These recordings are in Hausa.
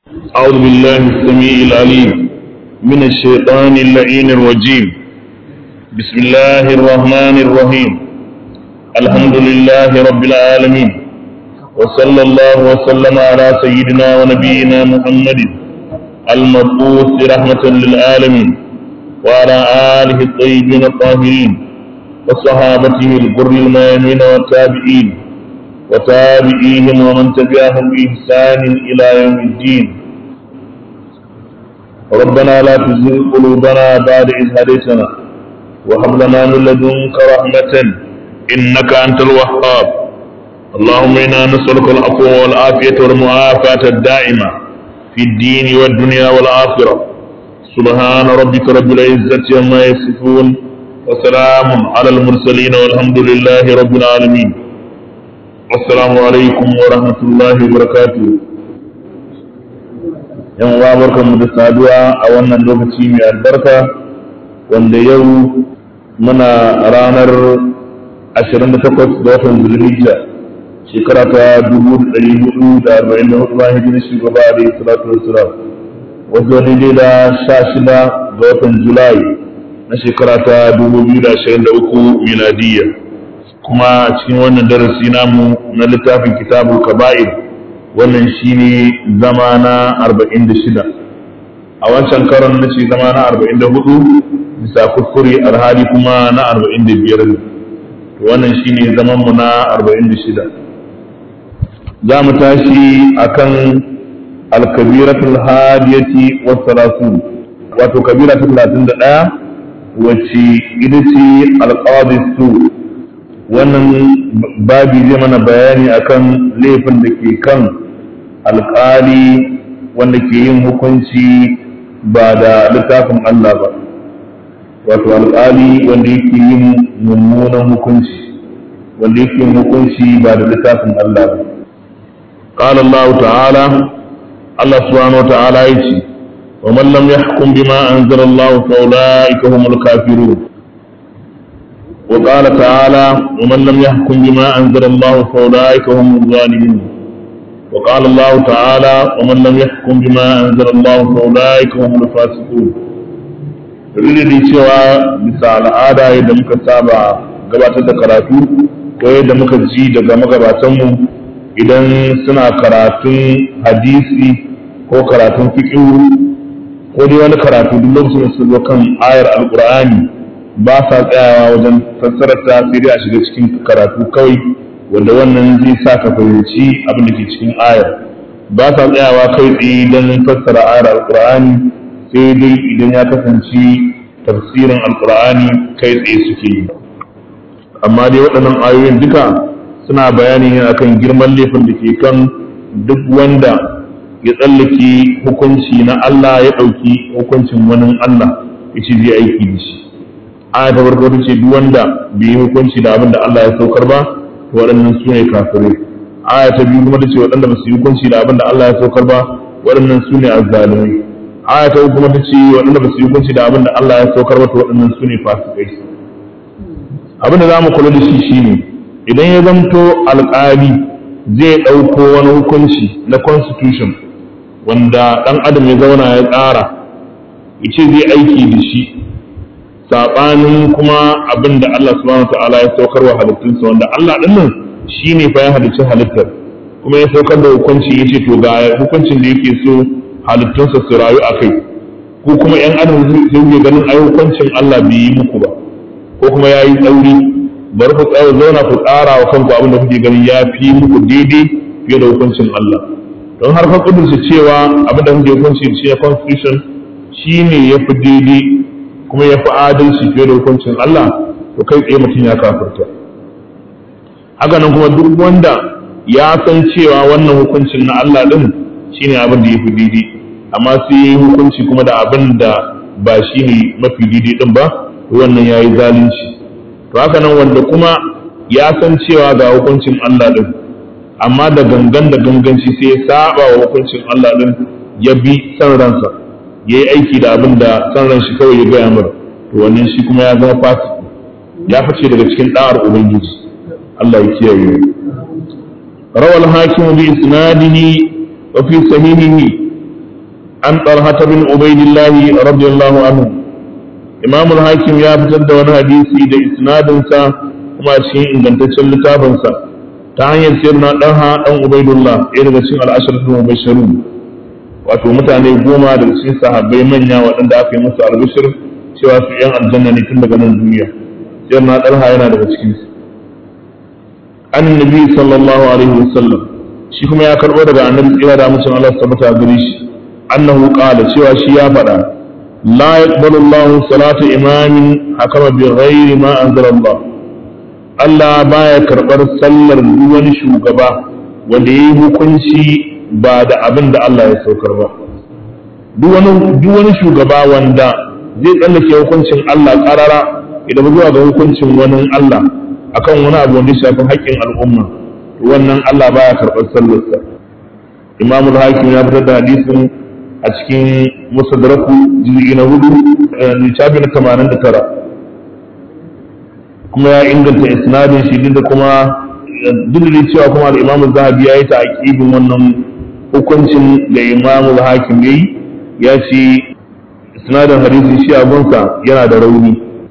أعوذ بالله السميع العليم من الشيطان اللعين الرجيم بسم الله الرحمن الرحيم الحمد لله رب العالمين وصلى الله وسلم على سيدنا ونبينا محمد المبعوث رحمة للعالمين وعلى آله الطيبين الطاهرين وصحابته الغر الميامين والتابعين وتابعيهم ومن تبعهم بإحسان إلى يوم الدين ربنا لا تزغ قلوبنا بعد إذ هديتنا وهب لنا من لدنك رحمة إنك أنت الوهاب اللهم إنا نسألك العفو والعافية والمعافاة الدائمة في الدين والدنيا والآخرة سبحان ربك رب العزة عما يصفون وسلام على المرسلين والحمد لله رب العالمين assalamu alaikum wa rahmatullahi wa barakatuh yan uwa barkanmu da saduwa a wannan lokaci mai albarka wanda yau muna ranar 28 ga watan zulhijja shekara ta 1444 bayan hijirar shugaba da salatu wassalam wato daidai da 16 ga watan julai na shekara ta 2023 miladiyya kuma cikin wannan darasi namu na littafin kitabul kaba'ir wannan shine zama na 46 a wancan karon na ce zama na 44 bisa kuskure alhali kuma na 45 ne wannan shine zaman mu na 46 za mu tashi akan alkabiratul hadiyati was salasun wato kabira ta 31 wacce ita ce alqadis su wannan babi zai mana bayani akan laifin da ke kan alkali wanda ke yin hukunci ba da littafin Allah ba wato alkali wanda yake yin mummunan hukunci wanda yake yin hukunci ba da littafin Allah ba قال الله تعالى الله سبحانه وتعالى يجي ومن لم يحكم بما أنزل الله فأولئك هم الكافرون وقال تعالى ومن لم يحكم بما أنزل الله فأولئك هم الظالمون وقال الله تعالى ومن لم يحكم بما أنزل الله فأولئك هم الفاسقون dalili da cewa bisa al'ada yadda muka saba gabatar da karatu ko yadda muka ji daga magabatanmu idan suna karatun hadisi ko karatun fiƙiru ko dai wani karatu duk lokacin da su zo kan ayar alƙur'ani ba sa tsayawa wajen fassarar ta sai dai a shiga cikin karatu kawai wanda wannan zai sa ka fahimci abin da ke cikin ayar ba sa tsayawa kai tsaye don fassara ayar alkur'ani sai dai idan ya kasance tafsirin alkur'ani kai tsaye suke yi amma dai waɗannan ayoyin duka suna bayani ne akan girman laifin da ke kan duk wanda ya tsallake hukunci na Allah ya ɗauki hukuncin wani Allah ya ce zai aiki da shi aya ta farko ta ce duk wanda bai yi hukunci da abin da Allah ya saukar ba to waɗannan su ne kafirai aya ta biyu kuma ta ce waɗanda ba su yi hukunci da abin da Allah ya saukar ba waɗannan su ne azzalumai aya ta uku kuma ta ce waɗanda ba su yi hukunci da abin da Allah ya saukar ba to waɗannan su ne fasikai abin da za mu kula da shi shine idan ya zamto alƙali zai ɗauko wani hukunci na constitution wanda ɗan adam ya zauna ya tsara ya ce zai aiki da shi saɓanin kuma abin da Allah subhanahu wa ta'ala ya saukar wa halittunsa wanda Allah ɗin nan shi ne fa ya halicci halittar kuma ya saukar da hukunci ya ce to ga hukuncin da yake so halittunsa su rayu a kai ko kuma ‘yan adam sai ke ganin ai hukuncin Allah bai yi muku ba ko kuma ya yi tsauri bari ku tsaya zauna ku tsara wa kanku abin da kuke ganin ya fi muku daidai fiye da hukuncin Allah don har ka kudurce cewa abin da kuke hukunci shi constitution shi ne ya fi daidai kuma ya fi adalci fiye da hukuncin Allah to kai tsaye mutum ya kafirta haka nan kuma duk wanda ya san cewa wannan hukuncin na Allah din shine abin da ya fi daidai amma sai ya yi hukunci kuma da abin da ba shi ne mafi daidai din ba to wannan ya yi zalunci to haka nan wanda kuma ya san cewa ga hukuncin Allah din amma da gangan da ganganci sai ya saba wa hukuncin Allah din ya bi san ransa ya yi aiki da abin da san ran shi kawai ya gaya mara to wannan shi kuma ya zama fasiki ya fice daga cikin da'ar ubangiji Allah ya kiyaye rawal hakim bi isnadihi wa fi sahihihi an talhata bin ubaidillahi radiyallahu anhu imam al-hakim ya fitar da wani hadisi da isnadinsa kuma cikin ingantaccen littafinsa ta hanyar sirna ɗanha ɗan ubaidullah ɗaya daga cikin al'asharatul mubashirun wato mutane goma daga cikin sahabbai manya waɗanda aka yi musu albishir cewa su yan aljanna ne tun daga nan duniya sirna ɗanha yana daga cikin su annabi sallallahu alaihi wasallam shi kuma ya karɓo daga annabi tsira da mutum Allah tabbata gare shi annahu qala cewa shi ya faɗa la yaqbalu Allahu salata imamin hakama bi ghairi ma anzala Allah Allah baya karɓar sallar duk wani shugaba wanda ya yi hukunci ba da abin da Allah ya saukar ba. Duk wani shugaba wanda zai tsallake hukuncin Allah ƙarara idan zuwa ga hukuncin wani Allah akan wani abu wanda ya shafi haƙƙin al'umma wannan Allah baya karɓar sallarsa. Imamul Hakim ya fitar da hadisin a cikin Musadraku juz'i na hudu littafi na tamanin da tara. kuma ya inganta isnadin shi duk da kuma duk da cewa kuma al-Imam Zahabi ya yi ta'qibin wannan hukuncin da Imam Hakim yayi ya ce isnadin hadisi shi abunsa yana da rauni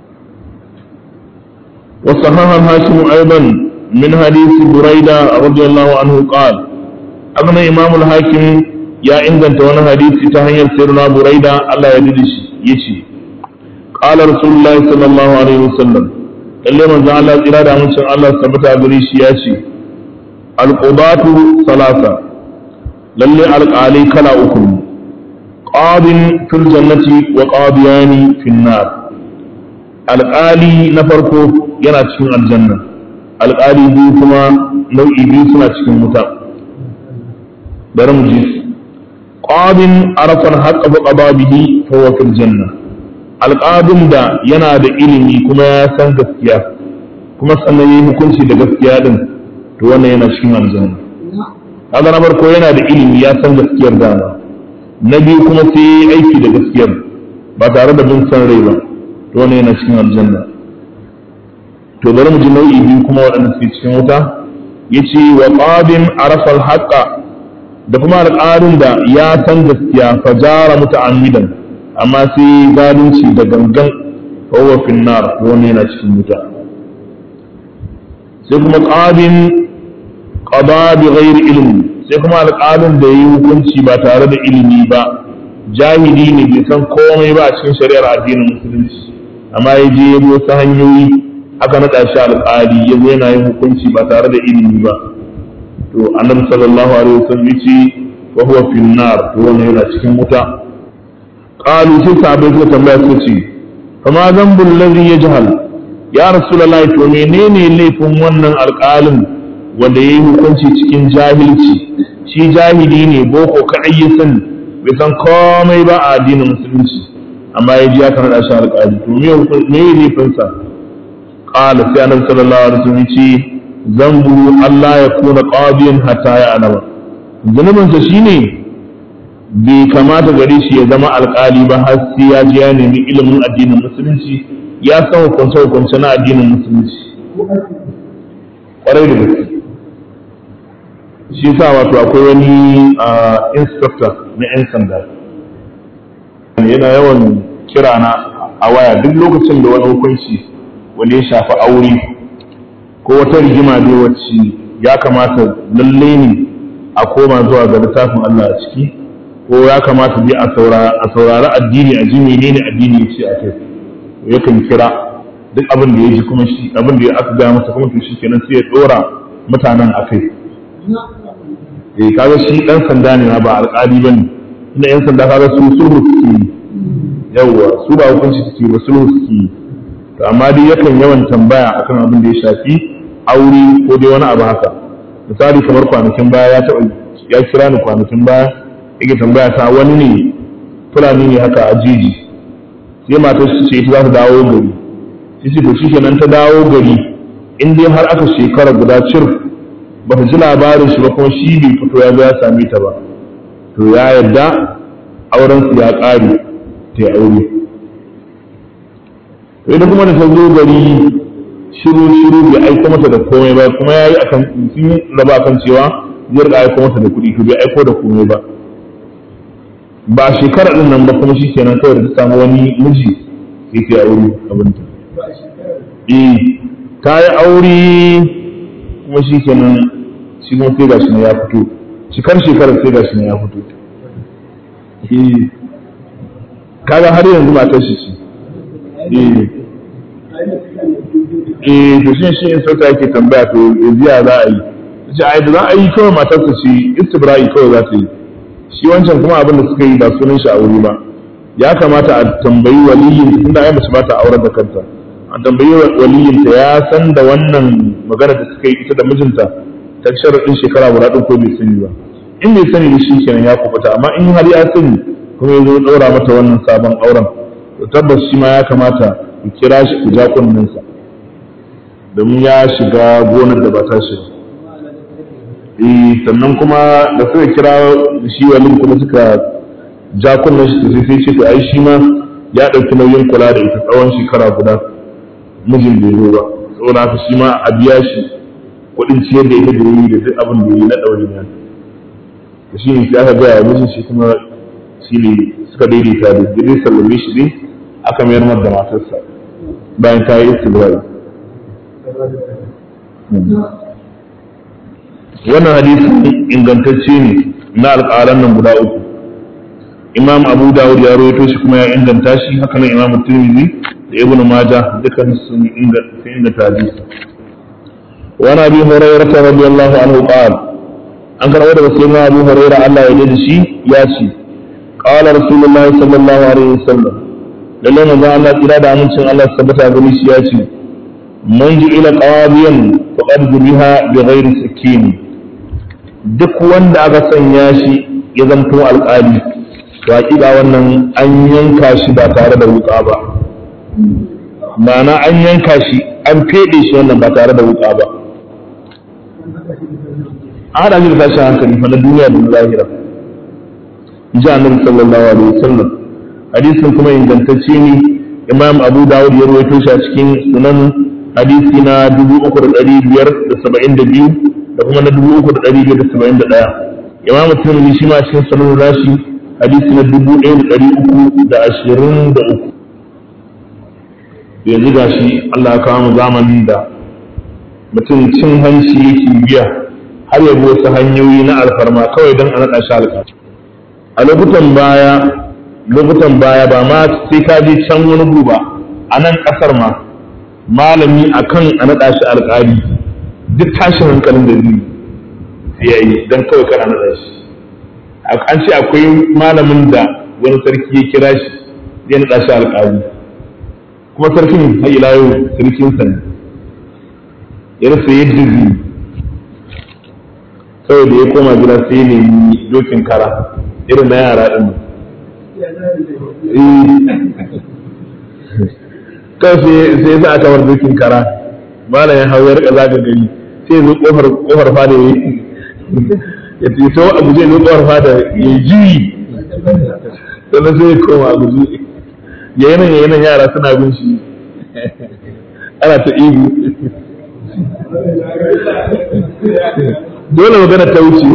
wa sahaha Hashim aidan min hadisi Buraida radiyallahu anhu qala abna Imam Hakim ya inganta wani hadisi ta hanyar sirna Buraida Allah ya dade shi yace qala Rasulullahi sallallahu alaihi wasallam lalle manzo Allah tsira da amincin Allah tabbata gare shi ya ce alqudatu salasa lalle alqali kala uku qadin fil jannati wa qadiyani fil nar alqali na farko yana cikin aljanna alqali biyu kuma nau'i biyu suna cikin wuta bari mu ji qadin arafa al-haqqa bi qadabihi fa huwa fil janna alƙadin da yana da ilimi kuma ya san gaskiya kuma sannan yi hukunci da gaskiya din to wannan yana cikin aljanna kaga na farko yana da ilimi ya san gaskiyar dama na biyu kuma sai yi aiki da gaskiyar ba tare da bin san rai ba to wannan yana cikin aljanna to bari mu ji nau'i biyu kuma waɗanda suke cikin wuta yace wa qadin arafa al-haqqa da kuma alƙarin da ya san gaskiya fajara muta'ammidan amma sai zalunci da gangan fahuwa finnar wani yana cikin wuta sai kuma ƙadin ƙada bi ghairi ilimi sai kuma alƙalin da ya yi hukunci ba tare da ilimi ba jahili ne bai san komai ba a cikin shari'ar addinin musulunci amma ya je ya wasu hanyoyi aka naɗa shi alƙali ya zo yana yin hukunci ba tare da ilimi ba to annabi sallallahu alaihi wasallam ya ce wa huwa finnar to wani yana cikin wuta قالوا sai sahabbai suka tambaya suka ce fama zambul ladhi yajhal ya rasulullahi to menene laifin wannan alƙalin wanda yayi hukunci cikin jahilci shi jahili ne boko kadai ya sani bai san komai ba a addinin musulunci amma ya ji aka naɗa shi alƙali to me me laifin sa qala sai annabi sallallahu alaihi wasallam ce zambu Allah ya kuna qadiyan hatta ya alama zunubinsa shine bai kamata gare shi ya zama alkali ba har sai ya je ya nemi ilimin addinin musulunci ya san hukunce hukunce na addinin musulunci kwarai da gaske shi sa wato akwai wani inspector na 'yan sanda yana yawan kira na a waya duk lokacin da wani hukunci wani ya shafi aure ko wata rigima dai wacce ya kamata lalle ne a koma zuwa ga littafin Allah a ciki ko ya kamata bi a saurari addini a ji menene addini ya ce a kai yakan kira duk abin da ya ji kuma shi abin da ya aka gaya masa kuma to shi kenan sai ya dora mutanen a kai eh kaga shi dan sanda ne ba alƙali bane ina yan sanda kaga su sulhu suke yi yawwa su ba hukunci suke ba sulhu suke yi to amma dai yakan yawan tambaya akan abin da ya shafi aure ko dai wani abu haka misali kamar kwanakin baya ya taɓa ya kira ni kwanakin baya yake tambaya ta wani ne fulani ne haka a jeji sai matar su ce ita za ta dawo gari sai ce to shi kenan ta dawo gari in dai har aka shekara guda cir ba ta ji labarin shi ba kuma shi bai fito ya zo ya same ta ba to ya yarda auren su ya ƙare ta yi aure to ita kuma da ta zo gari shiru shiru bai aiko mata da komai ba kuma ya yi akan sun raba akan cewa zai rika aiko mata da kuɗi to bai aiko da komai ba ba shekara din nan ba kuma shi kenan kawai da ta samu wani miji yake aure abinta eh ta yi aure kuma shi kenan shi kuma sai gashi ne ya fito cikar shekarar sai gashi ne ya fito eh kaga har yanzu matar shi ce eh eh to shi shi in sauta yake tambaya to yanzu ya za a yi ce ai da za a yi kawai matarsa ce istibra'i kawai za ta yi shi wancan kuma abin da suka yi ba sunan shi aure ba ya kamata a tambayi waliyin tunda ai mace ba ta aurar da kanta a tambayi waliyin ta ya san da wannan magana da suka yi ita da mijinta ta sharadin shekara guda ɗin ko bai sani ba in bai sani da shi kenan ya kubuta amma in har ya sani kuma ya zo ɗaura mata wannan sabon auren to tabbas shi ma ya kamata ku kira shi ku ja kunninsa domin ya shiga gonar da ba ta shi eh sannan kuma da suka kira shi walin kuma suka ja kunnen shi sai sai ce to ai shi ma ya ɗauki nauyin kula da ita tsawon shekara guda mijin bai zo ba saboda haka shi ma a biya shi kuɗin ciyar da ita da yi da duk abin da yi na ɗaurin ya to shi ne sai aka gaya mijin shi kuma shi ne suka daidaita da dai sallame shi ne aka mayar mar da matarsa bayan ta yi istibra'i wannan hadisi ingantacce ne na alƙalan nan guda uku imam abu dawud ya rawaito shi kuma ya inganta shi haka nan imam tirmidhi da ibnu majah dukkan sun inganta hadisi wa na bi hurairah radiyallahu anhu qala an karɓo daga sayyidina abu hurairah Allah ya da shi ya ce qala rasulullahi sallallahu alaihi wasallam lalle manzo Allah kira da amincin Allah tabbata gani shi ya ce man ji ila qadiyan faqad biha bi ghairi sakin duk wanda aka sanya shi ya zanto alƙali to hakika wannan an yanka shi ba tare da wuƙa ba ma'ana an yanka shi an feɗe shi wannan ba tare da wuƙa ba an haɗa shi da tashin hankali fa na duniya da na zahira ji annabi sallallahu alaihi wasallam hadisin kuma ingantacce ne imam abu dawud ya rawaito shi a cikin sunan hadisi na 3572 da kuma na 3571 imam tirmidhi shi ma cikin sunan nashi hadisi na 1323 yanzu ga shi Allah ya kawo mu zamanin da mutum cin hanci yake biya har ya bi wasu hanyoyi na alfarma kawai don a naɗa shi alƙali a lokutan baya lokutan baya ba ma sai ka je can wani guba a nan ƙasar ma malami akan a naɗa shi alƙali duk tashin hankalin da zai ya yi don kawai kan a naɗa shi an ce akwai malamin da wani sarki ya kira shi zai naɗa shi alƙali kuma sarkin har ila yau sarkin sa ne ya rasa yadda zai kawai da ya koma gida sai ne dokin kara irin na yara ɗin kawai sai ya sa aka war dokin kara malam ya hau ya rika zaga gari sai zo kofar kofar fada ya ya fito a guje zo kofar fada ya ji sannan sai ya koma a guje ya yanan ya yanan yara suna bin shi ana ta ihu dole magana ta wuce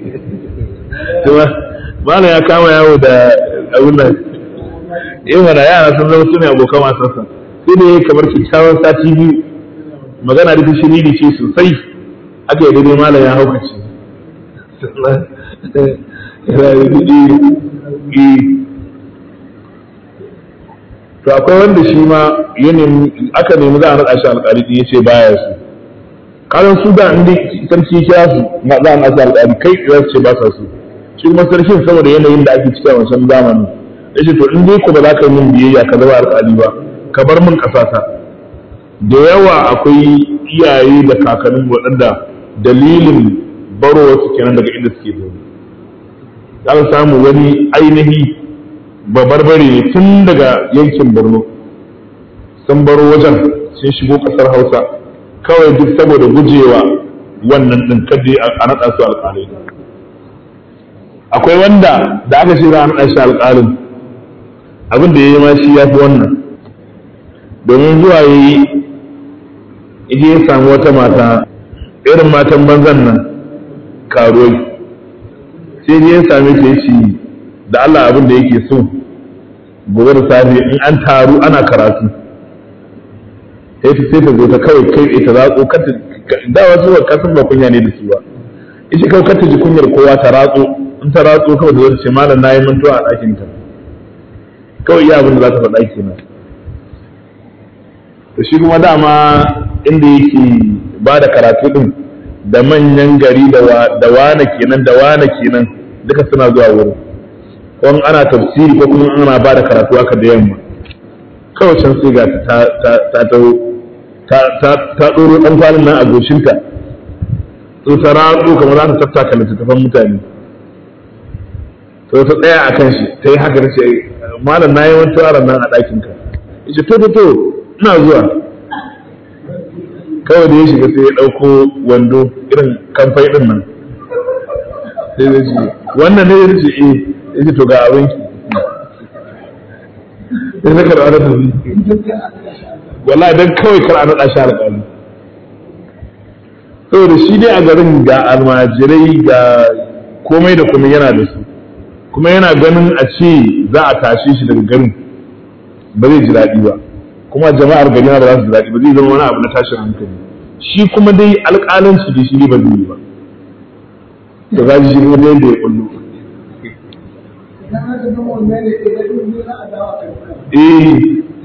malam ya kama yawo da abin nan eh mana yara sun zama sune abokan wasansa sai da kamar kyakkyawan sati biyu magana da shiriri ce sosai aka yi daidai malam ya haukace to akwai wanda shi ma aka nemi za a naɗa shi alƙali ya ce baya su karan su da inda sarki kira su na za a naɗa alƙali kai za su ce ba sa su shi kuma sarkin saboda yanayin da ake ciki a wancan zamanin ya ce to in dai ko ba za ka yi min biyayya ka zama alƙali ba ka bar min ƙasata da yawa akwai iyaye da kakannin waɗanda dalilin baro wasu kenan daga inda suke zaune za ka samu wani ainihi babarbare ne tun daga yankin borno sun baro wajen sun shigo ƙasar hausa kawai duk saboda gujewa wannan ɗin kadai a naɗa su alƙalai akwai wanda da aka ce za a naɗa shi alƙalin abin da ya yi ma shi ya fi wannan domin zuwa ya yi ije ya samu wata mata irin matan banzan nan karuwai sai ya same ta ya ce da Allah abin da yake so gobe da safe in an taru ana karatu sai ta sai ta zo ta kawai kai ta ratso kata da wasu ba kasan ba kunya ne da su ba ita kawai kata ji kunyar kowa ta ratso in ta ratso kawai da zai ce malam nayi mantuwa a ɗakin ta kawai iya abin da za ta faɗa kenan to shi kuma dama inda yake ba da karatu din da manyan gari da wane kenan da wane kenan duka suna zuwa wurin ko ana tafsiri ko kuma ana ba da karatu aka da yamma kawai can sai ga ta ta ta ta ɗoro ɗan kwanan nan a goshinta to ta ratsu kamar za ta tattaka littattafan mutane to ta tsaya a kan shi ta yi haka ta ce malam na yi wani tawaran nan a ɗakinka ya ce to to to ina zuwa kawai da ya shiga sai ya ɗauko wando irin kamfai ɗin nan sai ya ce wannan ne ya ce eh ya ce to ga abinki ya saka da wani tafi wallahi dan kawai kar a naɗa shi alƙali saboda shi dai a garin ga almajirai ga komai da komai yana da su kuma yana ganin a ce za a tashe shi daga garin ba zai ji daɗi ba kuma jama'ar gari ba za su ji daɗi ba zai zama wani abu na tashin hankali shi kuma dai alƙalanci da shi ne ba zai yi ba da za shi kuma dai da ya kullu eh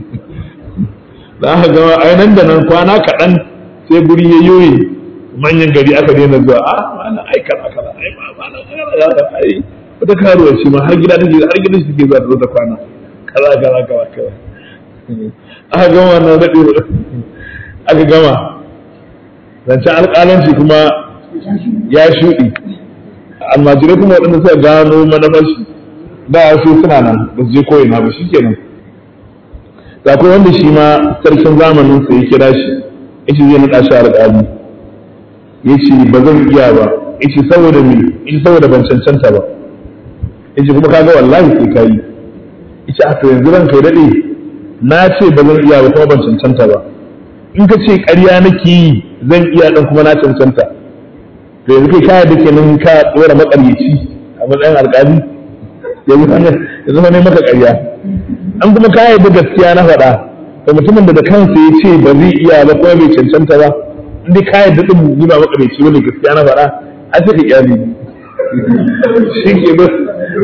za ka gama ai nan da nan kwana kaɗan sai guri ya yoye manyan gari aka daina zuwa a mana ai kaza kaza ai ma mana kaza ai wata karuwa ce ma har gida take har gida take zuwa da kwana kaza kaza kaza kaza aka gama wannan daɗe aka gama zancen alƙalanci kuma ya shuɗi almajirai kuma waɗanda suka gano manufar shi da su suna nan ba su je koyina ba shi kenan da akwai wanda shi ma sarkin zamanin sa ya kira shi yace zai naɗa shi alƙali yace ba zan iya ba yace saboda me yace saboda ban cancanta ba yace kuma kaga wallahi sai kai yace a to yanzu ran kai dade na ce ba zan iya ba kuma ban cancanta ba in ka ce ƙarya nake yi zan iya dan kuma na cancanta to yanzu kai kaya da kenan ka dora makaryaci a matsayin alƙali yanzu ne maka ƙarya an kuma ka yarda gaskiya na faɗa da mutumin da da kansa ya ce ba zai iya ba kuma bai cancanta ba in dai ka yarda din ni ba makareci bane gaskiya na faɗa a sai ka iyali shi ke ba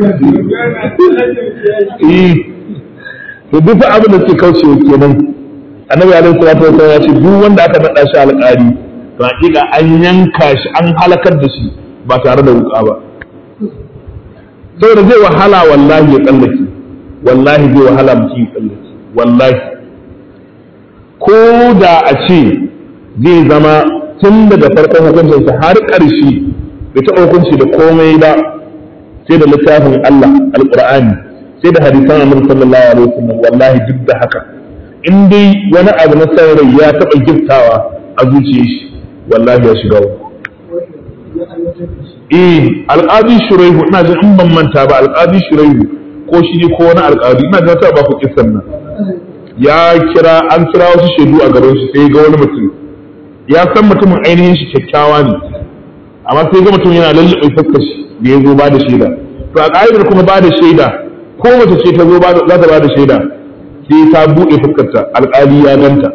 eh to duk abin da ke kaucewa kenan annabi alaihi salatu wasallam ya ce duk wanda aka nada shi alƙali to hakika an yanka shi an halakar da shi ba tare da wuka ba saboda zai wahala wallahi ya tsallake wallahi zai wahala mutum ya tsallake wallahi ko da a ce zai zama tun daga farkon hukuncinsa har ƙarshe bai taɓa hukunci da komai ba sai da littafin Allah alƙur'ani sai da hadisan annabi sallallahu alaihi wasallam wallahi duk da haka in dai wani abu na saurayi ya taɓa giftawa a zuciyar shi wallahi ya shiga eh alƙadi shuraihu ina jin in ban manta ba alƙadi shuraihu ko shi ne ko wani alƙadi ina jin ta ba ku kissan nan ya kira an kira wasu shaidu a gaban shi sai ga wani mutum ya san mutumin ainihin shi kyakkyawa ne amma sai ga mutum yana lallaɓe fuskar shi da ya zo ba da shaida to a ƙa'idar kuma ba da shaida ko mace ce ta zo za ta ba da shaida sai ta buɗe fuskarta alƙali ya ganta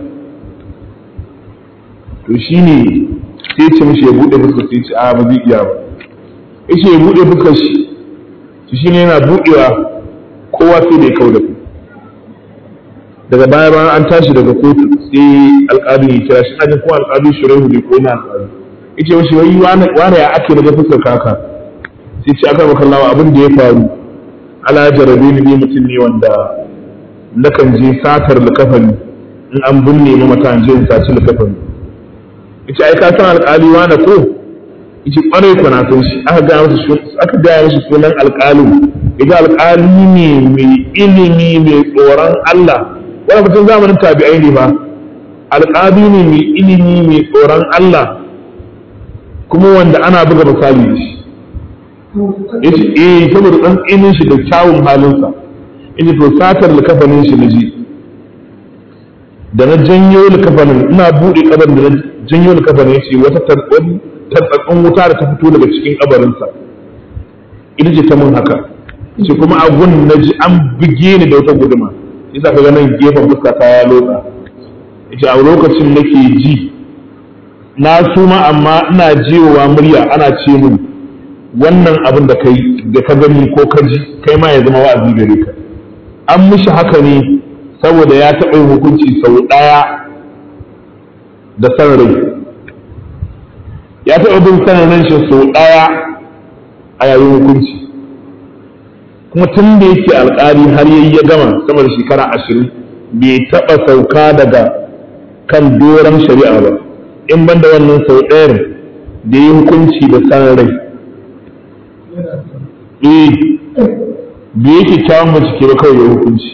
to shine sai ce mishi ya buɗe fuskar sai ce a ba zai iya ba yace ya buɗe fuskar shi shi shine yana buɗewa kowa sai da ya kau da ku daga baya bayan an tashi daga kotu sai alƙali ya kira shi ajin kuma alƙali shiraihu ne ko na alƙali yace mishi wai wane ya ake daga fuskar kaka sai ce aka maka lawa abin da ya faru ala jarabe ni ne mutum ne wanda nakan je satar likafani in an binne mamata in je in saci likafani yace ai ka san alƙali wane ko yace kwarai ko na san shi aka ga masa aka ga masa sunan alƙalin idan alƙali ne mai ilimi mai tsoron Allah wani mutum zamanin tabi'ai ne ba alƙali ne mai ilimi mai tsoron Allah kuma wanda ana buga misali da shi yace eh saboda dan tsinin shi da kyawun halinsa yace to satar likafanin shi naje da na janyo likafanin ina bude kabar da na janyo likafanin yace wata tartsatsun wuta da ta fito daga cikin kabarinsa ita ce ta mun haka ce kuma a gun na ji an buge ni da wata guduma isa ka ganin gefen fuska ta ya lotsa ce a lokacin nake ji na suma amma ina jiwowa murya ana ce min wannan abin da kai da ka gani ko ka ji kai ma ya zama wa'azi gare ka an mishi haka ne saboda ya taɓa yin hukunci sau ɗaya da san rai ya taɓa bin sanin ran shi sau ɗaya a yayin hukunci kuma tun da yake alƙali har yayi ya gama sama da shekara ashirin bai taɓa sauka daga kan doron shari'a ba in ban da wannan sau ɗayar da yi hukunci da san rai eh bai yake kyawun bincike ba kawai ya hukunci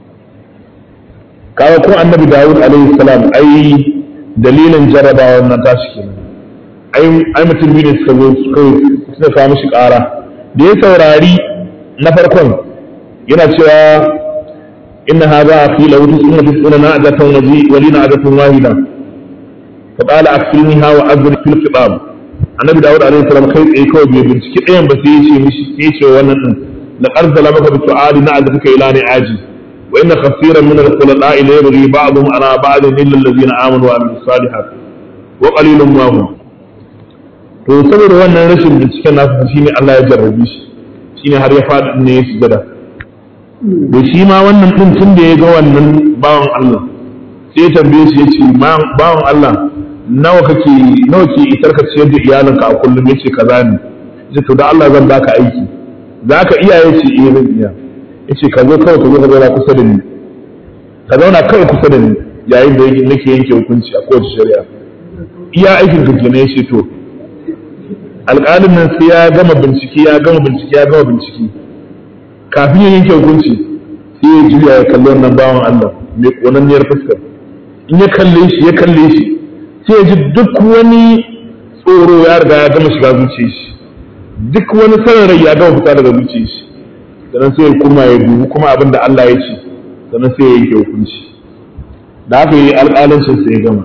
kawo ko annabi dawud alaihi salam ai dalilin jarabawa na tashi kenan ai mutum biyu ne suka zo suka kawo mishi ƙara da ya saurari na farkon yana cewa inna hadha akhi law tusuna tisuna na'jatan waji wa lina ajatun wahida fa qala akfilniha wa azri fil khitab annabi dawud alaihi salam kai tsaye kawai bai binciki ɗayan ba sai ya ce mishi sai ya ce wannan din la arzala maka bi su'ali na'jatuka ila ni'aji wa inna kaseeran min al-khulata'i la yabghi ba'dhum ala ba'din illa alladhina amanu wa amilus salihat wa qalilun ma hum to saboda wannan rashin binciken nasu shine Allah ya jarrabe shi shine har ya faɗi ne ya sujada da shi ma wannan din tun da ya ga wannan bawan Allah sai ya tambaye shi ya ce bawan Allah nawa kake nawa ke isar ka ciyar da iyalinka a kullum yace kaza ne yace to da Allah zan baka aiki za ka iya yace eh zan iya yace ka zo kawai ka zo ka zauna kusa da ni ka zauna kawai kusa da ni yayin da nake yanke hukunci a kowace shari'a iya aikin ka kenan yace to alƙalin nan sai ya gama bincike ya gama bincike ya gama bincike kafin ya yanke hukunci sai ya juya ya kalli wannan bawan Allah mai konanniyar fuskar in ya kalle shi ya kalle shi sai ya ji duk wani tsoro ya riga ya gama shiga zuciyar shi duk wani sanin rai ya gama fita daga zuciyar shi sannan sai ya kuma ya dubi kuma abin da Allah ya ce sannan sai ya yanke hukunci da haka yi alƙalancin sai ya gama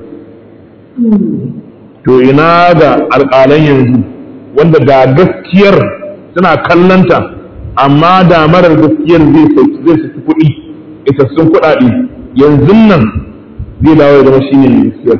to ina ga alƙalan yanzu wanda da gaskiyar suna kallanta amma da marar gaskiyar zai zai saki kuɗi isassun kuɗaɗe yanzu nan zai dawo ya zama shine mai gaskiyar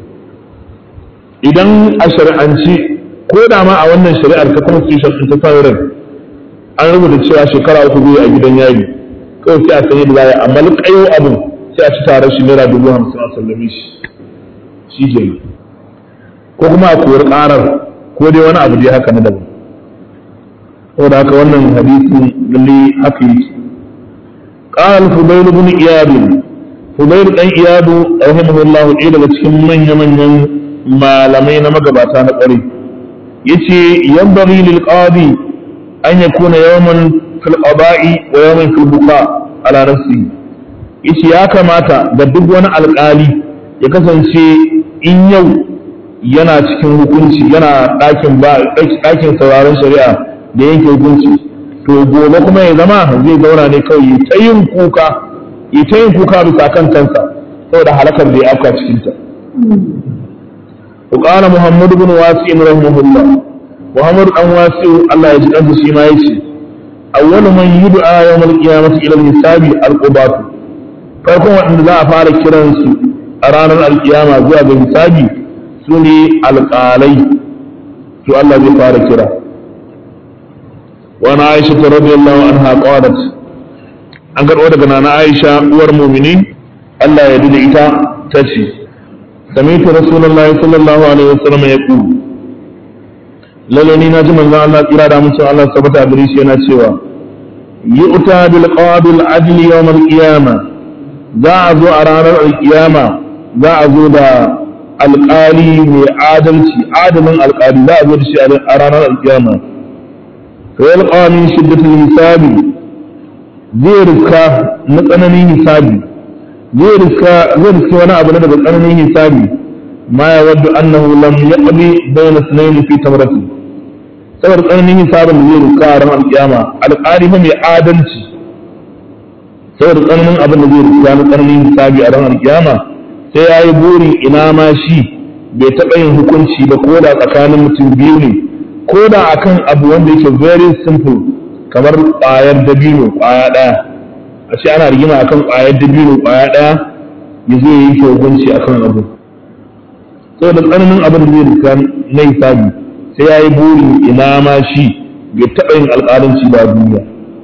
idan a shari'anci ko da ma a wannan shari'ar ta constitution ɗin ta sauran an rubuta cewa shekara uku zai a gidan yari kawai sai a sanya da zai amma lukayo abin sai a ci tare shi naira dubu hamsin a sallame shi shi ke ko kuma a kori ƙarar ko dai wani abu dai haka na daban saboda haka wannan hadisin lalle haka yake قال فضيل بن إياد فضيل بن إياد رحمه الله إيه daga cikin manya manyan malamai na magabata na ƙware yace yanbaghi lil qadi an yakuna yawman fil qada'i wa yawman fil buqa ala nafsi yace ya kamata da duk wani alƙali ya kasance in yau yana cikin hukunci yana ɗakin ba ɗakin sauraron shari'a da yanke hukunci to gobe kuma ya zama zai zauna ne kawai ta yin kuka ya ta yin kuka bisa kan kansa saboda halakar da ya afka cikin ta وقال محمد بن واسع رحمه الله محمد بن واسع الله يجزيه عنه شي ما يشي أول من يدعى يوم القيامة إلى الحساب القضاة farkon waɗanda za a fara kiransu a ranar alkiyama zuwa ga hisabi su ne alƙalai to Allah zai fara kira wani aisha ta radiyallahu anha qalat an karɓo daga nana aisha uwar mumini Allah ya da ita ta ce sami'tu rasulullahi sallallahu alaihi wasallam ya ku lalle ni na ji manzon Allah tsira da mutum Allah sabata gare shi yana cewa yu'ta bil qabil adli yawm al qiyamah za a zo a ranar alkiyama za a zo da alƙali mai adalci adalin alƙali za a zo da shi a ranar alkiyama to ya alƙawamin shiddatul hisabi zai riska na tsananin hisabi zai riska zai riska wani abu na daga tsananin hisabi ma ya waddu annahu lam yaqdi bayna sunayn fi tamrati saboda tsananin hisabin da zai riska a ranar alkiyama alƙali mai adalci saboda tsananin abin da zai rubuta na tsananin hisabi a ranar kiyama sai ya yi burin ina ma shi bai taɓa yin hukunci ba ko da tsakanin mutum biyu ne ko da akan abu wanda yake very simple kamar ƙwayar dabino ƙwaya ɗaya a ce ana rigima akan ƙwayar dabino ƙwaya ɗaya ya zo ya yi hukunci akan abu saboda tsananin abin da zai rika na hisabi sai ya yi buri ina ma shi bai taɓa yin alƙalanci ba duniya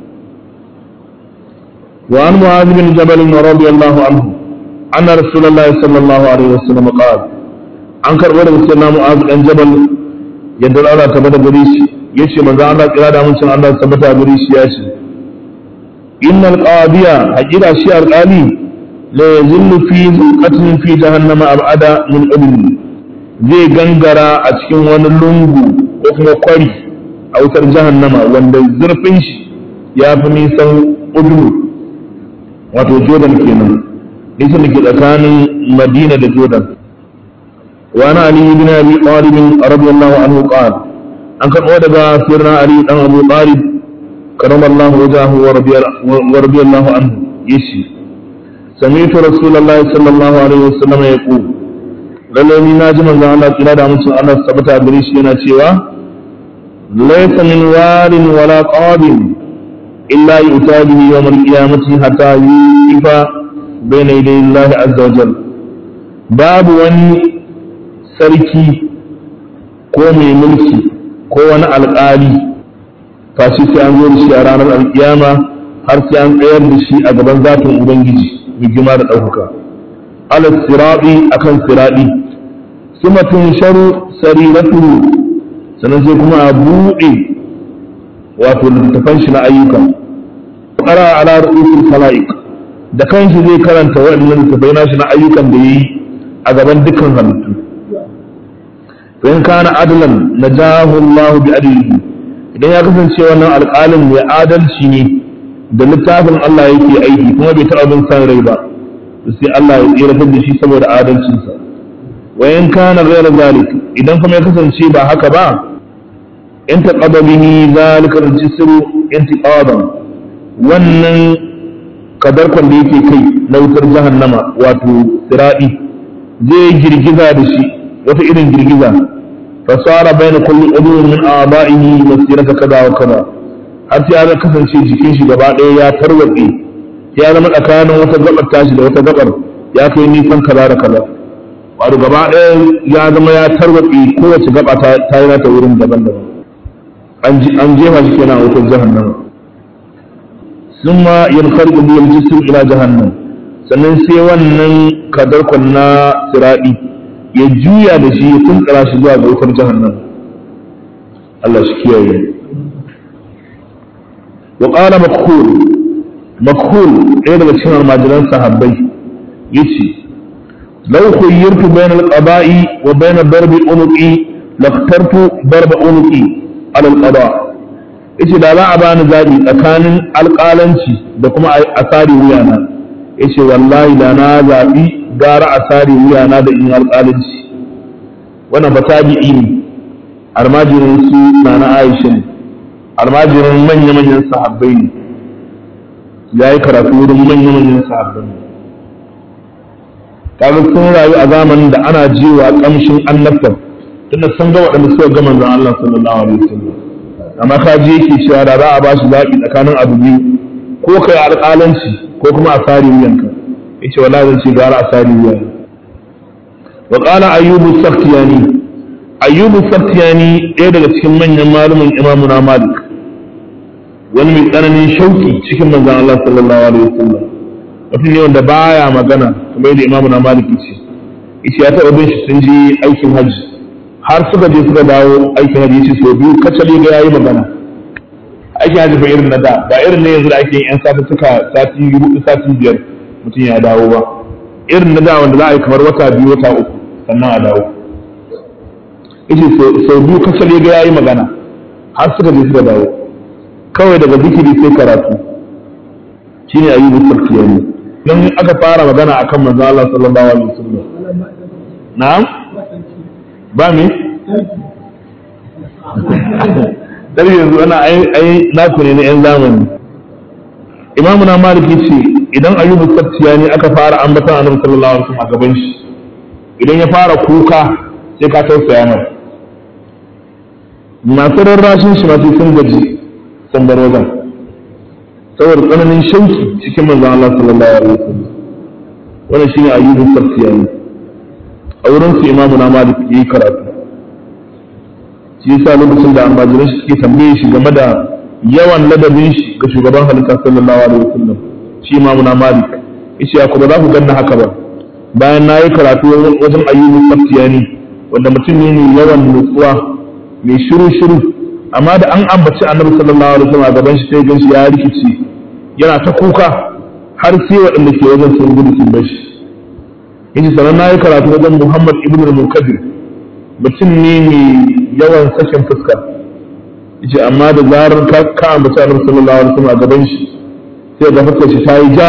وعن معاذ بن جبل رضي الله عنه أن رسول الله صلى الله عليه وسلم قال an karɓo daga sirna mu'az dan jabal yadda Allah ta bada gare shi yace manzo Allah kira da mun Allah ta bada gare shi ya ce innal qadiya hakika shi alqali la yazillu fi zulqatin fi jahannama abada min udni zai gangara a cikin wani lungu ko kuma kwari a wutar jahannama wanda zurfin shi ya fi nisan udnu wato jordan kenan nisan da ke tsakanin madina da jordan وعن علي بن ابي طالب رضي الله عنه قال an karɓo daga sirna ali dan abu talib karama Allah wajahu wa radiyallahu anhu yace sami'tu rasulullah sallallahu alaihi wasallam yaqul lalle ni naji manzon Allah kira da mutum Allah sabata gare shi yana cewa laysa min warin wala qabin illa yu'ta bihi yawm al-qiyamati hatta yuqifa bayna yaday Allah azza wa jalla babu wani sarki ko mai mulki ko wani alƙali fashi sai an zo da shi a ranar alƙiyama har sai an tsayar da shi a gaban zatin ubangiji mai gima da ɗaukaka ala siraɗi akan siraɗi suma tun sharu sariratu sannan sai kuma a buɗe wato littattafan shi na ayyuka ƙara ala ru'usul khalaiq da kanshi zai karanta waɗannan littattafai nashi na ayyukan da yayi a gaban dukkan halittu in kana adlan najahu Allah bi adlihi idan ya kasance wannan alƙalin mai adalci ne da littafin Allah yake aiki kuma bai taɓa bin san rai ba sai Allah ya tsiratar da shi saboda adalcinsa wa in kana ghayra zalik idan kuma ya kasance ba haka ba in taqaba bihi zalika al-jisru intiqadan wannan kadarkon da yake kai na wutar jahannama wato siradi zai girgiza da shi wata irin girgiza fasara bayna kulli udwin min a'da'ihi masirata kaza wa kaza har sai ya kasance jikin shi gaba ɗaya ya tarwatse ya zama tsakanin wata gabar tashi da wata gabar ya kai nisan kaza da kaza wato gaba ɗaya ya zama ya tarwatse kowace gaba ta yi nata wurin daban-daban an jefa shi kenan a wutar jahannama ثم ينخرج به الجسر إلى جهنم sannan sai wannan kadarkon na siraɗi ya juya da shi ya tunkara shi zuwa ga wutar jahannam Allah shi kiyaye wa qala makhul makhul ɗaya daga cikin almajiran sahabbai yace law khayyartu bayna al-qada'i wa bayna darbi unuqi laftartu darba unuqi ala al-qada yace da za a bani zabi tsakanin alƙalanci da kuma asari wuyana yace wallahi da na zabi gara asari wuyana da in alƙalanci wannan ba tabi'i ne almajirin su na na Aisha ne almajirin manya-manyan sahabbai ne ya yi karatu wurin manya-manyan sahabbai ne kaga sun rayu a zamanin da ana jiwa kamshin annabtar tunda sun ga waɗanda suka ga manzon Allah sallallahu alaihi wasallam amma ka je yake cewa da za a ba shi zaɓi tsakanin abu biyu ko kai alƙalanci ko kuma a sari wuyanka yace wallahi zan ce gara a sari wuyanka wa qala ayyubu sakhtiyani ayyubu sakhtiyani ɗaya daga cikin manyan malumin imamu na malik wani mai tsananin shauki cikin manzon Allah sallallahu alaihi wasallam mutum ne wanda baya magana kamar yadda imamu na malik ce yace ya taɓa bin shi sun je aikin hajji har suka je suka dawo aikin hajji yace sau biyu kacal ga yayi magana aikin hajji fa irin na da ba irin ne yanzu da ake yin yan sati suka sati hudu sati biyar mutum ya dawo ba irin na da wanda za a yi kamar wata biyu wata uku sannan a dawo yace sau biyu kacal ga yayi magana har suka je suka dawo kawai daga zikiri sai karatu shine ayyubu sarkiyani dan aka fara magana akan manzo Allah sallallahu alaihi wasallam na'am ba me dar yanzu ana ai naku ne na yan zamani imamu na maliki ce idan ayyubu sarkiyani aka fara ambatan annabi sallallahu alaihi wasallam a gaban shi idan ya fara kuka sai ka tausaya mai masu rarrashin shi masu sun gaji sun bar wajen saboda tsananin shauki cikin manzon Allah sallallahu alaihi wasallam wannan shine ayyubun saftiyani a wurin su imamu na malik yayi karatu shi yasa lokacin da almajiran shi suke tambaye shi game da yawan ladabin shi ga shugaban halitta sallallahu alaihi wasallam shi imamu na malik yace ya kuma za ku ganna haka ba bayan na yi karatu wajen ayyubun saftiyani wanda mutum ne mai yawan nutsuwa mai shiru shiru amma da an ambaci annabi sallallahu alaihi wasallam a gaban shi sai gan shi ya rikici yana ta kuka har sai waɗanda ke wajen sun gudu sun bar shi yace sanan na yi karatu wajen Muhammad ibn al-Munkadir mutum ne mai yawan sakin fuska yace amma da zarar ka ka ambaci annabi sallallahu alaihi wasallam a gaban shi sai ga fuskar shi ta yi ja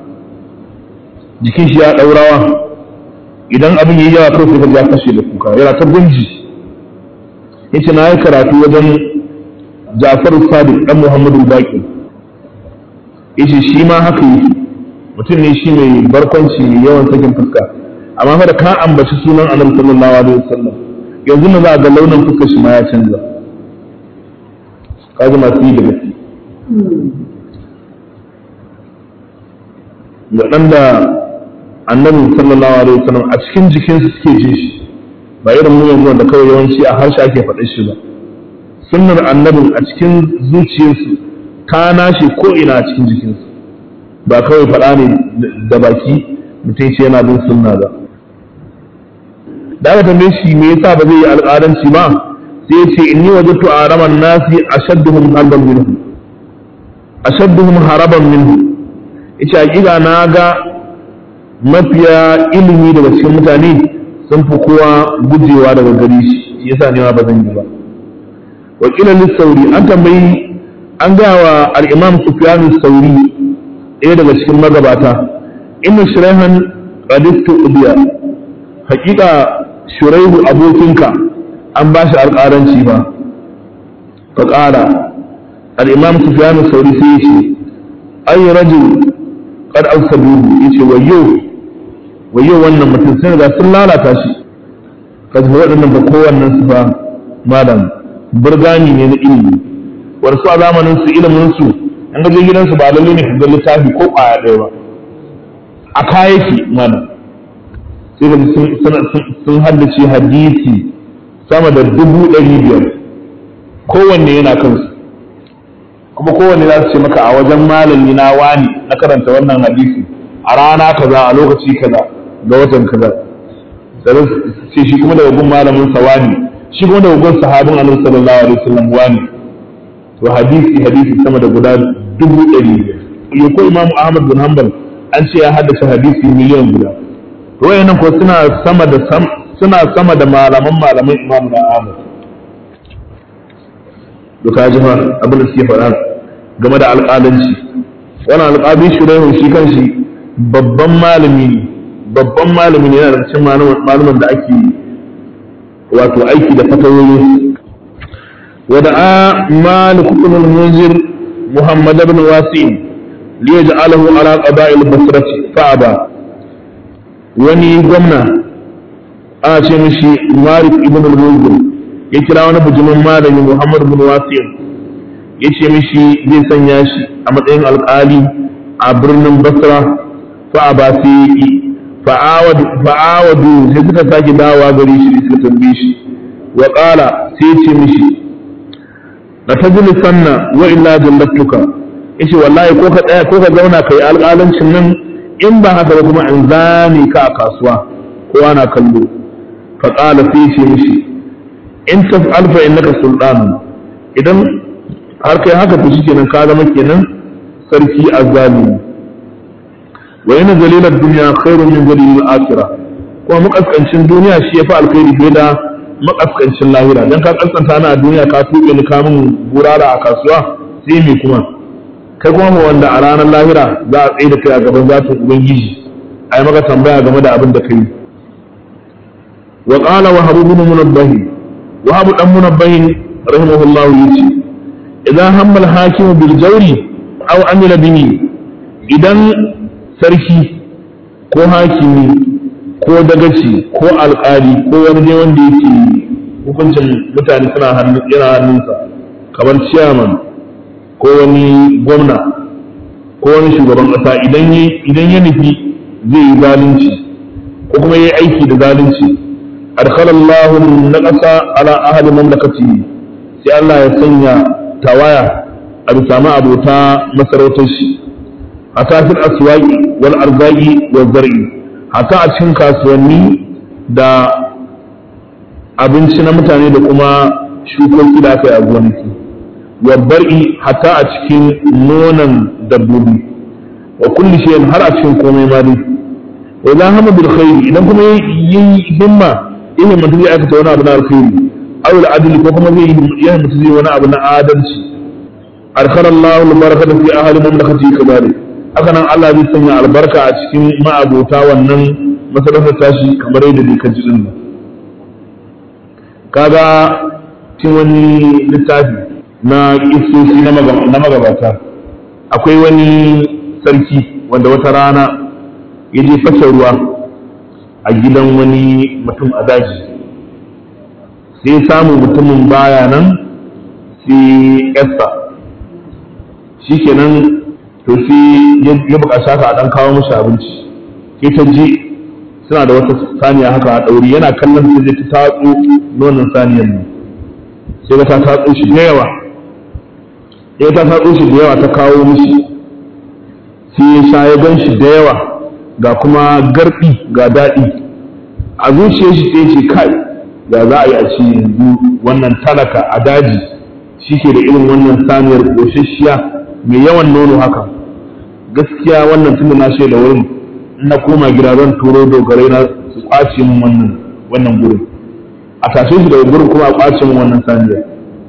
jikin shi ya daurawa idan abin yayi yawa kawai sai ya kashe da kuka yana ta gunji yace na yi karatu wajen Ja'far Sadiq dan Muhammadu Baqi yace shi ma haka yake mutum ne shi mai barkwanci mai yawan sakin fuska amma fa da ka ambaci sunan Annabi sallallahu alaihi wasallam yanzu na za ga launin fuskar shi ma ya canza kaji masu yi da gaske waɗanda annabi sallallahu alaihi wasallam a cikin jikinsu suke jin shi ba irin mu yanzu da kawai yawanci a harshe ake faɗa shi ba sunnar annabin a cikin zuciyarsu ta nashi ko ina a cikin jikinsu ba kawai faɗa ne da baki mutum ce yana bin sunna ba da aka tambaye shi me yasa ba zai yi alƙalanci ba sai ce inni wajadtu araman nasi ashadduhum haraban minhu ashadduhum haraban minhu ita hakika na ga mafiya ilimi daga cikin mutane sun fi kowa gujewa daga gari shi yasa ne ma ba zan yi ba wakila lissauri an tambayi an gaya wa al'imam sufyan sauri ɗaya daga cikin magabata inna shiraihan qadistu ubiya hakika shuraihu abokinka an ba shi alƙaranci ba fa ƙara al'imam sufyan sauri sai ya ce ay rajul qad awsaduhu yace wayyo wayyo wannan mutum sun riga sun lalata shi kaji waɗannan ba kowannen su ba malam burgani ne na ilimi wasu a zamanin su ilimin su an gaje gidansu ba lalle ne ga littafi ko ƙwaya ɗaya ba a kayaki malam sai ga sun haddace hadisi sama da dubu ɗari biyar kowanne yana kansu kuma kowanne za su ce maka a wajen malami na wani na karanta wannan hadisi a rana kaza a lokaci kaza ga watan kaza sai ce shi kuma daga gun malamin sa wani shi kuma daga gun sahabin annabi sallallahu alaihi wasallam wani to hadisi hadisi sama da guda dubu ɗari biyar ko imamu ahmad bin hanbal an ce ya haddace hadisi miliyan guda to wayannan ko suna sama da suna sama da malaman malaman imamu na ahmad duka ji fa abin da suke faɗa game da alƙalanci wannan alƙali shuraihu shi kanshi babban malami ne babban malami ne yana da cikin malaman da ake wato aiki da fatawoyi wada'a malik ibn al-munzir muhammad ibn wasi'in li yaj'alahu ala qada'il basrati fa'aba wani gwamna ana ce mishi malik ibn al-munzir ya kira wani bujumin malami muhammad ibn wasi'in ya ce mishi zai sanya shi a matsayin alƙali a birnin basra fa'aba sai ya ƙi fa'awadu sai suka sake dawowa gari shi suka tambaye shi wa qala sai ce mishi la tajli sanna wa illa jallatuka yace wallahi ko ka tsaya ko ka zauna kai alƙalancin nan in ba haka ba kuma in zame ka a kasuwa ko ana kallo fa qala sai ce mishi in taf'al fa innaka sultan idan har kai haka to shikenan ka zama kenan sarki azzalimi wa yana zalilar duniya khairun min zalilil akhirah kuma makaskancin duniya shi yafi alkhairi fiye da makaskancin lahira dan ka kaskanta na a duniya ka tuɓe ni kamun burara a kasuwa sai me kuma kai kuma ma wanda a ranar lahira za a tsaye da kai a gaban zatin ubangiji ai maka tambaya game da abin da kai wa qala wa habu bin munabbah wa habu dan munabbah rahimahullahu yace idan hammal hakimu bil jawri aw amila bihi idan sarki ko hakimi ko dagaci ko alƙali ko wani ne wanda yake hukuncin mutane suna yana hannunsa kamar ciyaman ko wani gwamna ko wani shugaban ƙasa idan idan ya nufi zai yi zalunci ko kuma yayi aiki da zalunci adkhalallahu naqasa ala ahli mamlakatihi sai Allah ya sanya tawaya a bisa ma abota masarautar shi hatta fil aswaqi wal arzaqi wal zar'i hatta a cikin kasuwanni da abinci na mutane da kuma shukoki da aka yi a gonaki wa bar'i hatta a cikin nonon dabbobi wa kulli shay'in har a cikin komai ma dai wa idan hama bil khairi idan kuma yi himma ina mutum zai aikata wani abu na alkhairi aw al adli ko kuma zai yi mutum zai wani abu na adalci arkana Allah al barakata fi ahli mamlakati kadalik haka nan Allah zai sanya albarka a cikin ma'abota wannan masarautar tashi kamar yadda dai ka ji din nan kaga cikin wani littafi na kisosi na magabata akwai wani sarki wanda wata rana ya je fasa ruwa a gidan wani mutum a daji sai ya samu mutumin baya nan sai yasta shi kenan to sai ya buƙaci haka a ɗan kawo mashi abinci sai ta je suna da wata saniya haka a ɗauri yana kallon sai zai ta tatso nonon saniyan nan sai ga ta tatso shi da yawa ya ta tatso shi da yawa ta kawo mishi sai ya sha ya gan shi da yawa ga kuma garɗi ga daɗi a zuciyar shi sai ce kai ya za a yi a ce yanzu wannan talaka a daji shi ke da irin wannan saniyar ƙoshashiya mai yawan nono haka gaskiya wannan tunda na shaida wurin na koma gida zan turo dogarai na su kwace min wannan wannan gurin a tashe shi daga gurin kuma a kwace min wannan saniyar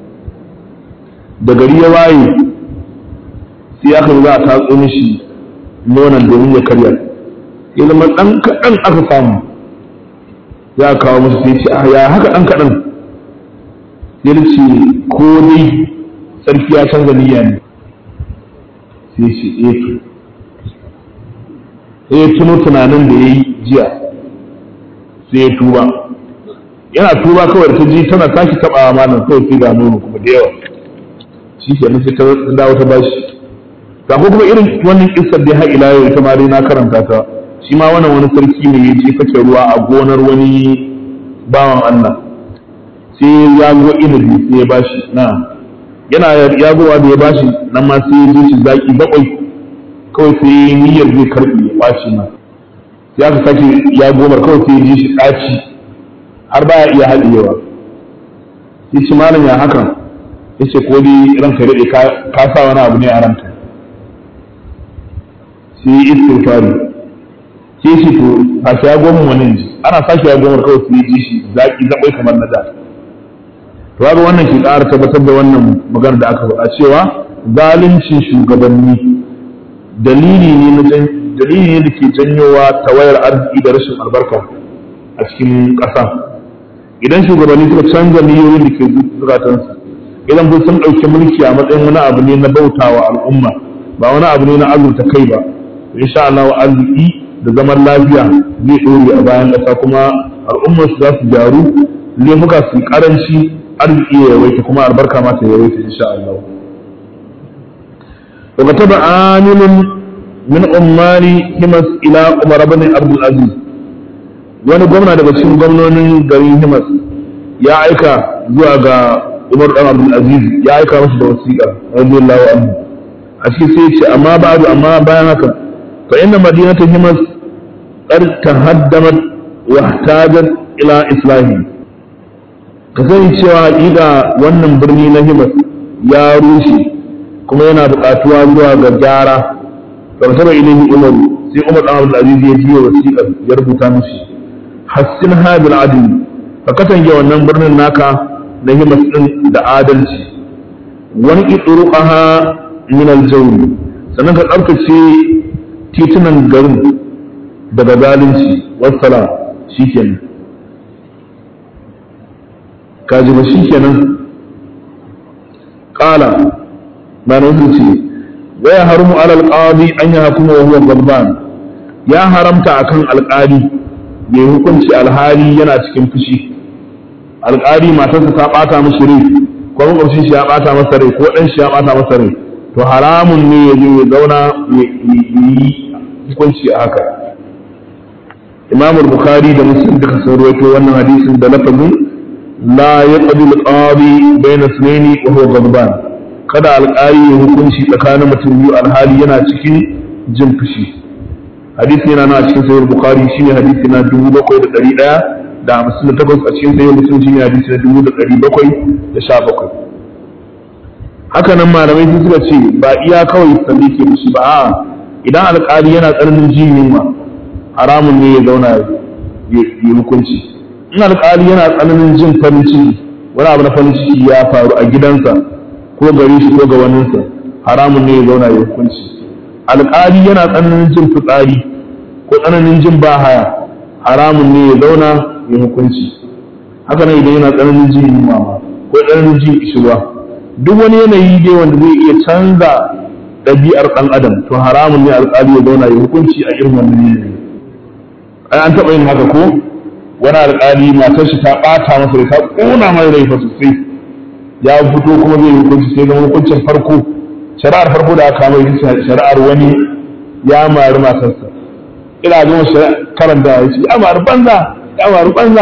da gari ya waye sai aka za a tatso mishi nonon domin ya karya ya zama ɗan kaɗan aka samu ya kawo musu sai ce a ya haka ɗan kaɗan ya ce ko dai sarki ya canza niyya ne sai ce eh sai ya tuno tunanin da ya yi jiya sai ya tuba yana tuba kawai da ta ji tana tashi taɓa malam kawai sai ga nono kuma da yawa shi ke sai ta dawo ta bashi ga ko kuma irin wannan kissar da har ila yau ita ma dai na karanta ta shi ma wannan wani sarki ne ya je fake ruwa a gonar wani bawan Allah sai ya go inabi sai ya bashi na yana yagowa da ya bashi nan ma sai ya ji shi zaki bakwai kawai sai niyyar zai karbi ya bashi ma sai aka sake ya gomar kawai sai ya ji shi ɗaci har baya iya haɗiyewa sai ci malam ya haka ya ce ko dai ranka daɗe ka sa wani abu ne a ranka sai yi istighfari sai shi to a shi ya goma wani ji ana sake ya gomar kawai sai ya ji shi zaƙi zaɓai kamar na da to ga wannan ke ƙara tabbatar da wannan magana da aka faɗa cewa zalincin shugabanni dalili ne na dalili ne da ke janyowa tawayar arziki da rashin albarka a cikin ƙasa idan shugabanni suka canza niyoyin da ke zukatansu idan kun sun ɗauki mulki a matsayin wani abu ne na bautawa al'umma ba wani abu ne na azurta kai ba insha Allah wa arziki da zaman lafiya zai ɗore a bayan ƙasa kuma al'ummar su za su gyaru laifuka su karanci arziki ya yawaita kuma albarka ma ta yawaita insha Allah wa kataba amilun min ummari himas ila umar ibn abdul aziz wani gwamna daga cikin gwamnonin garin himas ya aika zuwa ga umar dan abdul aziz ya aika masa da wasiƙa radiyallahu anhu a cikin sai ya ce amma ba'du amma bayan haka fa inna madinatu himas qad tahaddamat wa ihtajat ila islahi ka sani cewa haƙiƙa wannan birni na himas ya rushe kuma yana buƙatuwa zuwa ga gyara kamar saba ilimi umar sai umar dan abdul aziz ya biyo wasiƙar ya rubuta mishi hassin hadil adl ka katange wannan birnin naka na himas din da adalci wani itsuruqaha min al-jawr sannan ka tsaftace titunan garin daga zalunci wassalam shikenan kaji ba shikenan qala ba na ce wa ya haramu ala al-qadi an yahkuma wa huwa ghadban ya haramta akan alƙali ya hukunci alhali yana cikin fushi alƙali matarsa ta ɓata mashi rai ko makwabcin shi ya ɓata masa rai ko ɗan shi ya ɓata masa rai to haramun ne ya je ya zauna ya yi hukunci a haka imam bukhari da muslim duka sun rawaito wannan hadisin da lafazin la yaqdi al-qadi bayna ithnaini wa huwa ghadban kada alƙali ya hukunci tsakanin mutum biyu alhali yana cikin jin fushi hadisi yana na cikin sahih bukhari shine hadisi na 7100 da hamsin da takwas a cikin sahih muslim shine hadisi na 1717 haka nan malamai sun suka ce ba iya kawai salli ke fushi ba a'a idan alƙali yana tsananin jin yunwa haramun ne ya zauna ya hukunci in alƙali yana tsananin jin farin ciki wani abu na farin ciki ya faru a gidansa ko gare shi ko ga waninsa haramun ne ya zauna ya hukunci alƙali yana tsananin jin fitsari ko tsananin jin bahaya haramun ne ya zauna ya hukunci haka nan idan yana tsananin jin yunwa ko tsananin jin ishirwa duk wani yanayi dai wanda zai iya canza ɗabi'ar ɗan adam to haramun ne alƙali ya zauna ya hukunci a irin wannan yanayi ai an taɓa yin haka ko wani alƙali matar shi ta ɓata masa da ta ƙona mai rai fa sosai ya fito kuma zai hukunci sai zama hukuncin farko shari'ar farko da aka mai shari'ar wani ya mari matarsa ina gama karanta ya ce ya mari banza ya mari banza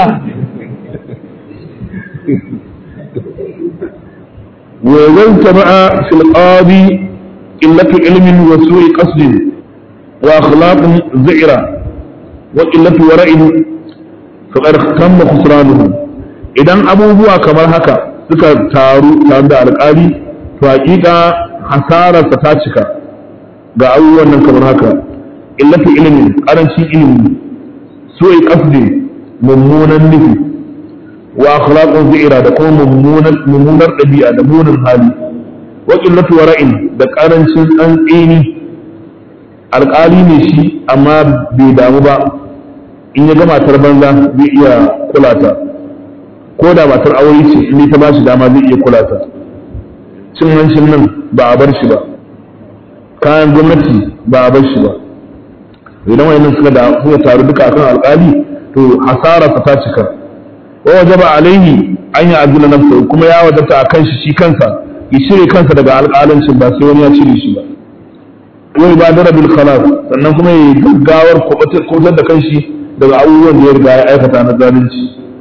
وإذا اجتمع في القاضي قلة علم وسوء قصد وأخلاق زئرة وقلة ورع فقد تم خسرانه idan abubuwa kamar haka suka taru tare da alƙali to hakika hasararsa ta cika ga abubuwan nan kamar haka illatu ilimin ƙarancin ilimi su'i qasdi mummunan nufi wa akhlaqun zira da kuma mummunar ɗabi'a da munin hali wa qillatu wara'in da ƙarancin tsantseni alƙali ne shi amma bai damu ba in ya ga matar banza zai iya kula ta ko da matar aure ce in ta ba shi dama zai iya kula ta cin hancin nan ba a bar shi ba kayan gwamnati ba a bar shi ba idan wayannan suka da suka taru duka akan alƙali to hasararsa ta cika wa wajaba alaihi an ya azula nafsa kuma ya wadata akan shi shi kansa ya cire kansa daga alƙalancin ba sai wani ya cire shi ba wani ba dara bil khalas sannan kuma ya gaggawar kubutar da kanshi daga abubuwan da ya riga ya aikata na zalunci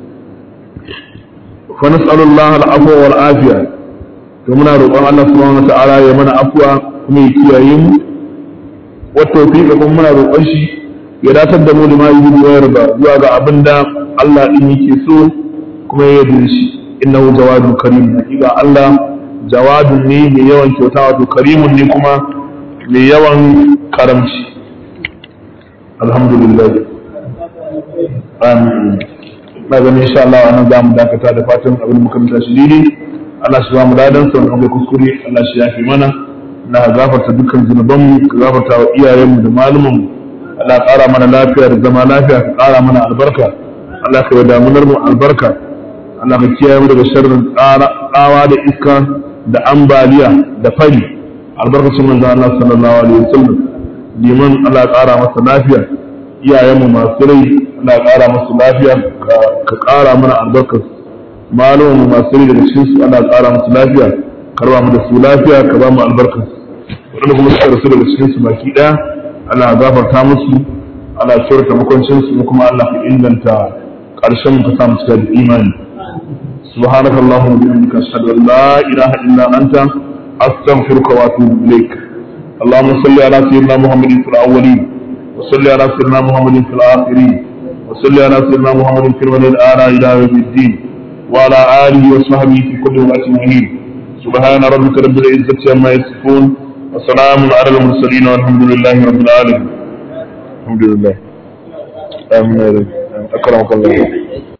fa nas'alullah al-afwa wal afiya to muna roƙon Allah subhanahu wa ta'ala ya mana afwa kuma ya kiyaye mu wa tawfiqa kuma muna roƙon shi ya datar da mu da ma yi wa yarda zuwa ga abinda Allah din yake so kuma ya yarda shi innahu jawadun karim hakika Allah jawadun ne mai yawan kyauta wato karimun ne kuma mai yawan karamci alhamdulillah amin na gani insha Allah wannan za mu dakata da fatan abin muka manta shi daidai Allah shi ba mu dadan sa wannan kuskure Allah shi yafi mana na gafarta dukkan zunuban mu ka gafarta wa iyayen mu da malumin mu Allah ƙara mana lafiya da zama lafiya ka ƙara mana albarka Allah ka yi damunar mu albarka Allah ka kiyaye mu daga sharrin tsawa da iska da ambaliya da fari albarkacin manzo Allah sallallahu alaihi wasallam liman Allah ƙara masa lafiya iyayen mu masu rai Allah ƙara masa lafiya ka ƙara mana albarkar malumin mu masu rai daga cikin su Allah ƙara masa lafiya karba mu da su lafiya ka ba mu albarkar wanda kuma suka rasu daga cikin su baki daya Allah gafarta musu Allah kyautata makwancin su kuma Allah ka inganta ƙarshen mu ka samu cika da imani سبحانك اللهم وبحمدك اشهد ان لا اله الا انت استغفرك واتوب اليك اللهم صل على سيدنا محمد في الاولين وصل على سيدنا محمد في الاخرين وصل على سيدنا محمد في الولي الاعلى الى يوم الدين وعلى اله وصحبه في كل وقت مهين سبحان ربك رب العزه عما يصفون وسلام على المرسلين والحمد لله رب العالمين الحمد لله امين اكرمك الله